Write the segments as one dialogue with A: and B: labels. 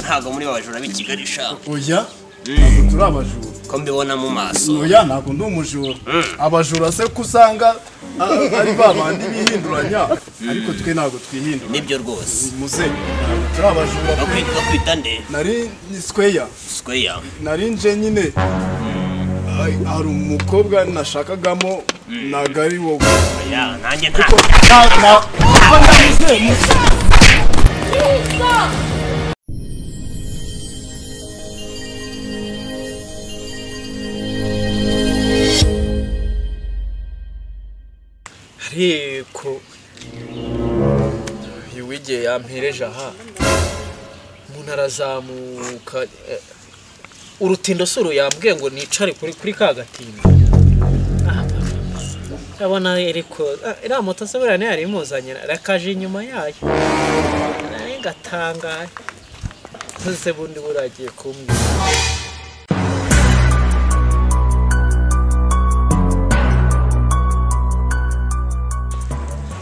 A: ntago muri babajura b'i kigali sha
B: oya ntabwo turi abajura
A: ko mbibona mu maso
B: oya ntabwo ndi umujura abajura se ko usanga a- ari ba bandi bihinduranya ariko twe ntabwo twihindura
A: nibyo rwose
B: muze ntabwo turi abajura
A: no
B: pe.
A: kwitwa kwita nde
B: nari ni square
A: square
B: nari nje nyine Ay, hari umukobwa nashakagamo ntabwo ari wowe
A: oya nanjye nta
B: Na- na- muze, muze.
C: ariko uyu w'igihe yampereje aha umuntu arazamuka eh, urutindo si uruyambwiye ngo nicare kuri kuri ka gatindo Ah, ndabona ariko ah, iriya moto se buriya niyo yari imuzanye rakaje inyuma yayo nawe ngatangaye ntuse bundi buriya agiye kumbwira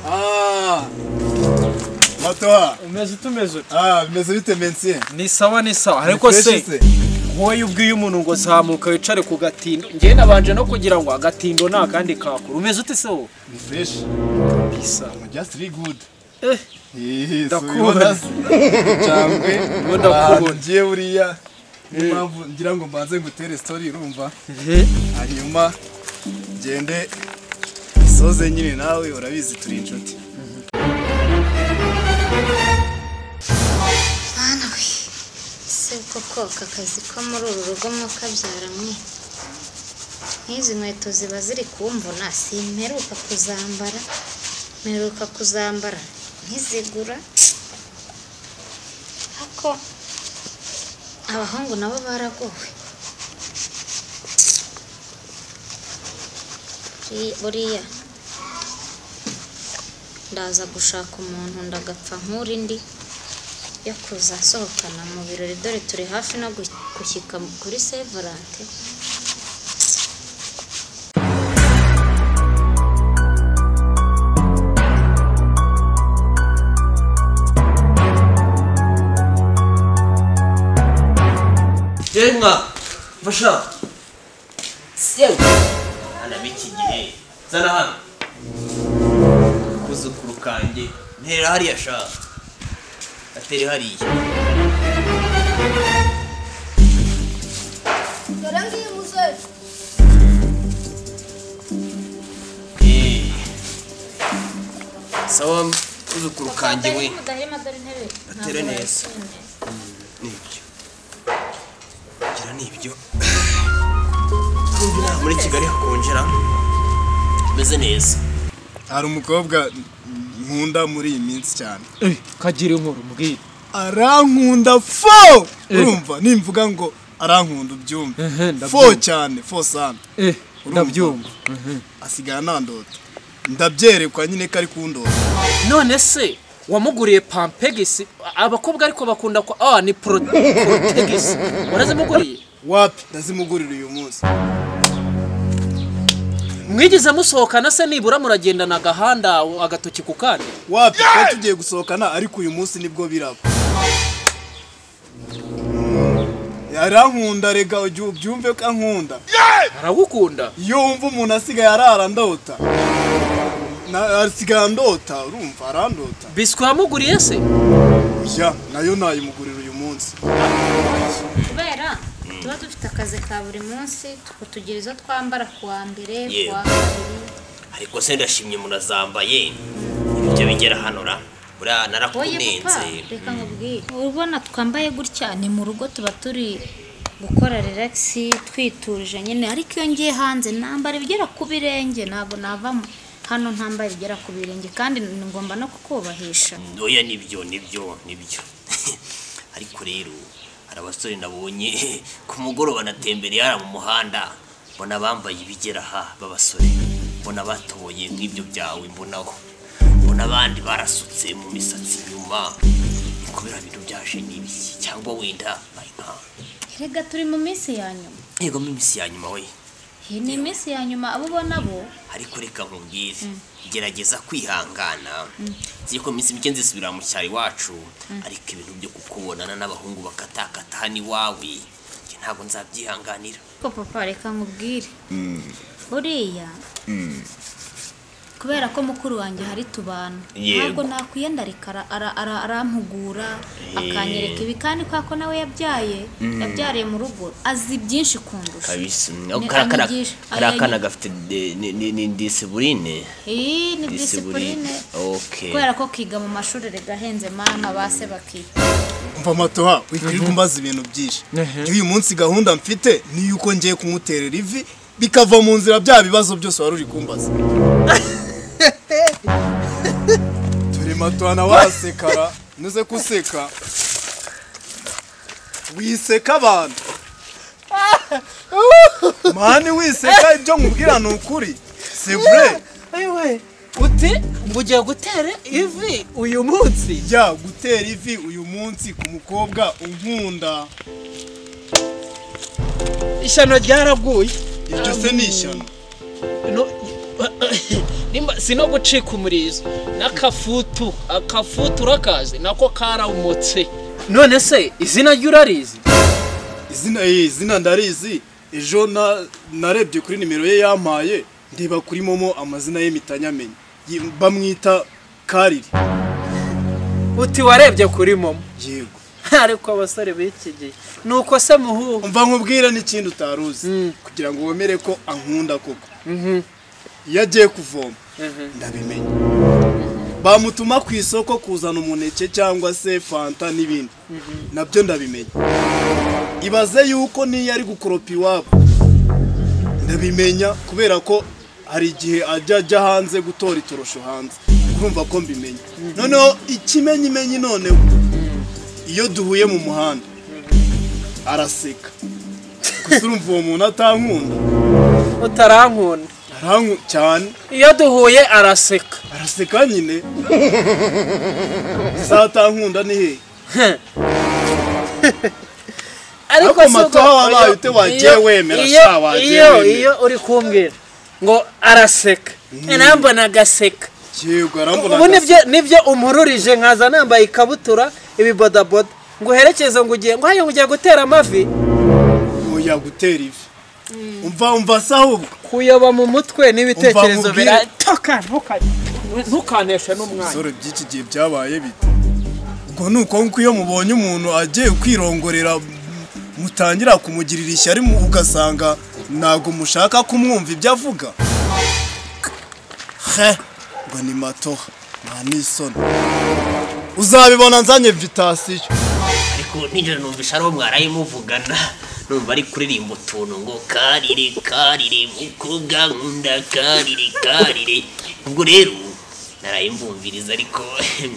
B: Ah, matoha
C: umeze utumeze uti
B: Ah, bimeze bite mensie
C: ni sawa ni sawa ariko
B: Fresh
C: se wowe ubwiye umuntu ngo zamuka wicare ku gatindo njye nabanje no kugira ngo agatindo ni akandi kakuru umeze ute se wowe
B: ni fresh
C: bisa
B: just really good
C: Eh,
B: Yes,
C: Ndakubona.
B: cyangwe
C: ndakubona.
B: ngiye buriya niyo mpamvu ngira ngo mbanze ngutere story urumva hanyuma ngende soze nyine nawe urabizi turi inshuti
D: Mana we ese koko aka kazi ko muri uru rugo mwabyara mwe nk'izi nkweto ziba ziri kumvuna simperuka kuzambara mperuka kuzambara ntizigura ariko abahungu nabo baragowe Buri- buriya ndaza gushaka umuntu ndagapfa nk'uri ndi yo kuza asohokana mu birori dore turi hafi no gu- gushyika kuri sevorante
A: jenga mfasha senga ana biki gihe zana hano kuzukuru kanjye ntera hariya sha atere hariya
E: dore ngiye umusore
A: Eh. sawa kuzukuru kanjye we
D: mudahema dore intebe
A: Atere neza. nibyo gira nibyo Kumva inaha muri kigali hakongera bimeze neza
B: hari umukobwa nkunda muri iyi minsi cyane
C: Eh, kagira inkuru mbwira
B: arankunda fo urumva nimvuga ngo arankunda ubyumve
C: Ehe,
B: fo
C: ndabyumva.
B: cyane fo sana
C: Eh,
B: Urumva?
C: ndabyumva
B: asigara nandota ndabyerekwa nyine ko ari kundota
C: none se wamuguriye pampegisi abakobwa ariko bakunda ko ah ni pro- protegisi warazimuguriye
B: wapi ndazimugurira uyu munsi
C: mwigize musohokana se nibura muragendana agahanda agatoki ku kandi
B: wapi twari tugiye gusohokana ariko uyu munsi nibwo biraba arankunda rega ujye ubyumve ko ankunda
C: aragukunda
B: iyo wumva umuntu asigaye arara ndota Na- asigaye ndota urumva arandota
C: biswi wamuguriye se
B: ya nayo nayimugurira uyu munsi
D: kubera tuba dufite akazi ka buri munsi tukutugira izo twambara ku wa mbere ku wa
A: Yeah.
D: kabiri
A: ariko se ndashimye murazambaye ibyo bigera hano ra buriya
D: woye papa
A: narakunenze
D: reka nkubwire ubona twambaye gutya ni mu rugo tuba turi gukora relax twituje nyine ariko iyo ngiye hanze nambara ibigera ku birenge ntabwo nava mu- hano ntambaye ibigera ku birenge kandi ngomba no kukubahisha
A: oya nibyo nibyo nibyo ariko rero hari abasore nabonye ku mugoroba natembereye hariya mu muhanda mbona bambaye ibigera aha b'abasore mbona batoboye nk'ibyo byawe mbonaho mbona abandi barasutse mu misatsi inyuma ni kubera bintu byaje n'ibiki cyangwa wenda bari nka
D: erega turi mu minsi ya nyuma
A: yego mu minsi ya nyuma we
D: iyi ni iminsi ya nyuma abo ubona bo
A: ariko reka nkubwire gerageza kwihangana ziri ko iminsi mike nzisubira mu cyaro iwacu ariko ibintu byo kukubonana n'abahungu bakatakata hano iwawe njye ntabwo nzabyihanganira
D: ko papa reka nkubwire buriya kubera ko mukuru wanjye hari tubana
A: Yego.
D: ntabwo nakwiyenda areka ara- ara- ara- arampugura
A: Eh.
D: akanyereka ibi kandi kwa ko nawe yabyaye yabyariye mu rugo azi byinshi kundusha
A: kabisa
D: Ni-
A: karakana
D: anyigisha-
A: karakana
D: ayanyi-
A: gafite de- ni- ni ni disibuline
D: iyi ni
A: disibuline
D: disipurine
A: okay
D: kubera ko kiga mu mashuri regahenze mama base bakiga
B: umva matoha wikwiriye kumbaza ibintu byinshi
C: Mhm.
B: Njye uyu munsi gahunda mfite ni yuko ngiye kumuterera ivi bikava mu nzira bya bibazo byose wari uri kumbaza turi matoha nawe wasekara nuze kuseka wiseka abantu mani wiseka ibyo nkubwira ni ukuri c'est vrai
C: yewe uti ngo ugiye gutere ivi uyu munsi
B: jya gutera ivi uyu munsi ku mukobwa unkunda
C: ishyano ryaraguye
B: iryo se ni ishyano
C: No- Nimba- si no gucika umurizo n'akafutu akafutu urakazi nako karamutse none se izina ryo urarizi
B: izina eh, izina ndarizi ejo na- narebye kuri nimero ye yampaye ndeba kuri momo amazina ye mitanyamenye Ye- bamwita kariri
C: uti warebye kuri momo
B: yego
C: ariko abasore b'iki gihe ni uko se muhuha
B: umva nkubwira n'ikindi utaruzi
C: Mm.
B: kugira ngo wemere ko ankunda koko iyo agiye kuvoma
C: Mhm.
B: ndabimenya bamutuma ku isoko kuzana umuneke cyangwa se fanta n'ibindi nabyo ndabimenya ibaze yuko n'iyo ari gukoropa iwabo ndabimenya kubera ko hari igihe ajya ajya hanze gutora itorosho hanze urumva ko mbimenya noneho ikimenyimenyi noneho iyo duhuye mu muhanda araseka gusa urumva uwo muntu atankunda
C: utarankunda
B: arankunda cyane
C: iyo duhuye araseka
B: araseka nyine zatankunda ni he Ariko
C: si
B: mato
C: ubwo-
B: wabaye ute wagiye
C: iyo-
B: wemera,
C: iyo-
B: sha, wagiye
C: iyo
B: wemera.
C: iyo uri kumbwira ngo araseka nambona agaseka
B: yego arambona
C: ubu nibyo nibyo umururije nkaza nambaye ikabutura ibibodaboda ngo uherekeze ngo ugiye ngo hajya ngo ugiye gutera amavi
B: oya gutera ivi umva umva se ahubwo
C: kuyoba mu mutwe n'ibitekerezo
B: nkubwire.
C: biratoka ntuka- ntukaneshe n'umwanya
B: sore by'iki gihe byabaye bite ubwo ni uko nguko iyo mubonye umuntu agiye kwirongorera mutangira kumugirira ishyari mu- ugasanga ntabwo mushaka kumwumva ibyo avuga he ngo ni matoha nta n'isoni uzabibona nzanye vitasiyo
A: ariko nijoro numvisha ari uwo mwaraye muvugana numva ari kuririmba utuntu ngo karire karire mukobwa nkunda karire karire ubwo rero naraye mvumviriza ariko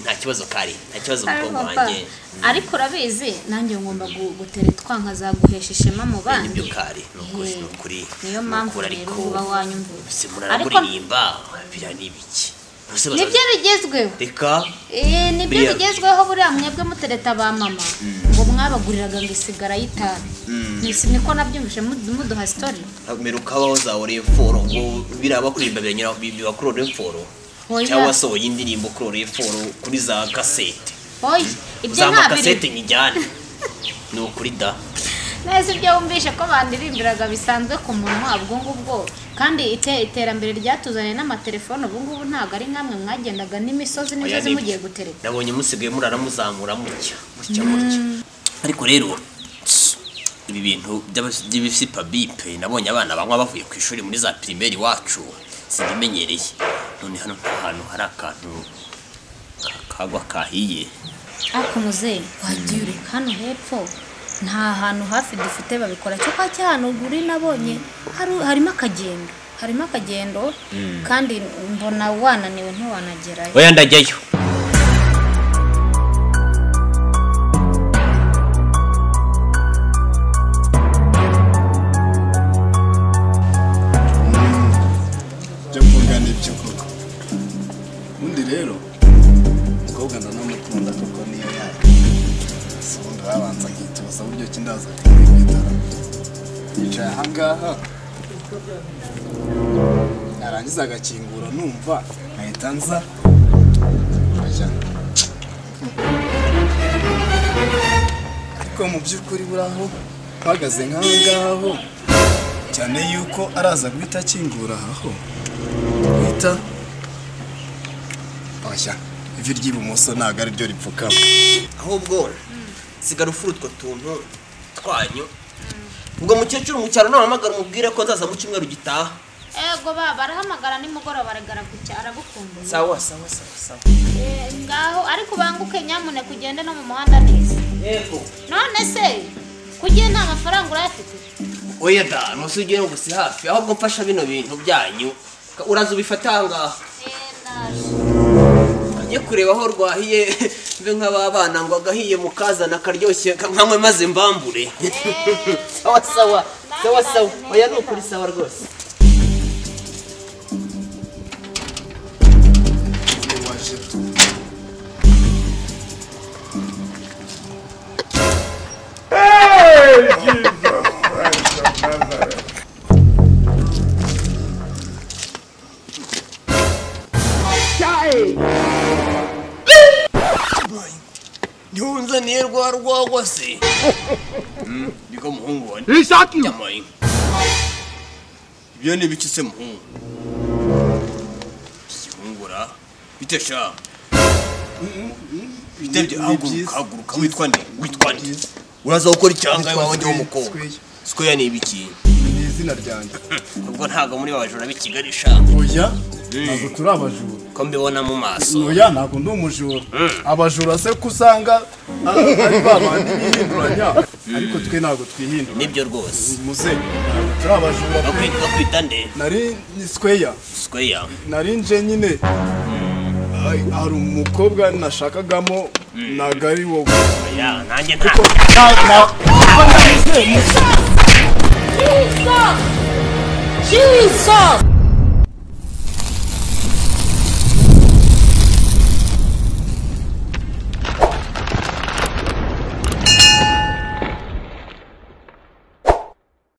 A: nta kibazo kari nta kibazo mukobwa wanjye
D: ariko urabizi nanjye ngomba gu- gutera itwanka zaguhesha ishema mu
A: nibyo
D: bandi
A: kari ni ukuri ni ukuri
D: niyo
A: ni
D: mpamvu
A: ukuri,
D: rero uba wanyumvira
A: se
D: ariko
A: muranamuririmba biriya ni ibiki Ese bazaza-
D: nibyo bigezweho
A: reka
D: Eh, nibyo
A: Biriya-
D: bigezweho buriya mwebwe mutereta ba mama ngo mwabaguriraga ngo isigara y'itabi Nisi- niko nabyumvise mu- muduha sitori
A: mero kabaho zawe reforo ngo biriya bakuririmba biranyura biba kuri reforo
D: Oya.
A: cyangwa wasohoye indirimbo kuri reforo kuri za kasete
D: oya ibyo
A: za
D: nta biri
A: makasete nyijyane ni ukuri da
D: neza ibyo wumvishe ko bandirimbiraga bisanzwe ku munwa ubwo ngubwo kandi ite- iterambere ryatuzaniye n'amatelefone ubu ngubu ntabwo ari nkamwe mwagendaga n'imisozi
A: Oya,
D: n'imisozi
A: nibyo.
D: mugiye gutereta
A: nabonye musigaye murara muzamura mutya mutya mutya ariko rero tss, ibi bintu by'abas- by'ibisipa bipe nabonye abana banywa bavuye ku ishuri muri za pirimeri iwacu sindimenyereye none hano nta hantu hari akantu ka- kagwa kahiye
D: ariko muzehe wagiye ureka hano hepfo nta hantu hafi dufite babikora cyo kwa cya hantu uri nabonye haru- harimo akagendo harimo akagendo kandi mbona wananiwe ntiwanagerayo
A: oya ndajyayo
B: byo mvuga nibyo koko ubundi rero umukobwa ndanamukunda kuko niyo yaka gusa ubundi babanza nkituza buryo ki ndaza kumwitara yicaye ahangaha yarangiza agakingura numva nkahita nza nkajyana ariko mu by'ukuri buraho mpagaze nk'aho ngaho cyane yuko araza guhita akingura aho guhita abashya ivi ry'ibumoso ntabwo ari ryo ripfukama
A: ahubwo sigara ufura utwo tuntu twanyu ubwo mukecuru mu cyaro nahamagara umubwire ko nzaza mu cyumweru gitaha
D: ego baba barahamagara nimugoroba aragaragucya aragukumbuye
A: sawa sawa sawa sawa
D: Eh, ngaho ariko ubanguke nyamuneka ugende no mu muhanda neza
A: yego
D: none se kugiye nta mafaranga urayafite
A: oya da ntusige no gusa hafi ahubwo mfasha bino bintu byanyu uraza ubifata aha ngaha
D: Eh, naje.
A: ajye kureba aho rwahiye mbe nk'ababana ngo agahiye mukazana akaryoshye nkanywe maze mbambure sawa sawa sawa sawa oya ni ukuri sawa rwose ntiwunzaniye rwa rwagwa se niko muhungu wa nyamayi ibyo ni biki se muhungu ikihungura bite sha bitebye haguruka haguruka witwa nde witwa nde uraza gukora icyanga iwawe ndi w'umukobwa sikoya ni ibiki
B: ni izina ryanjye
A: ubwo ntabwo muri babajura b'i kigali sha
B: oya ntabwo turi abajura
A: ko mbibona mu maso
B: oya ntabwo ndi umujura abajura se ko usanga ah, ari ba bandi bihinduranya ariko twe ntabwo twihindura
A: nibyo rwose
B: muze ntabwo turi abajura pe
A: bakwita bakwita nde
B: nari ni square
A: sikoya
B: nari nje nyine Ay, hari umukobwa nashakagamo ntabwo ari wowe
A: ya nanjye nta
B: Na- na-
E: Jesus! Jesus!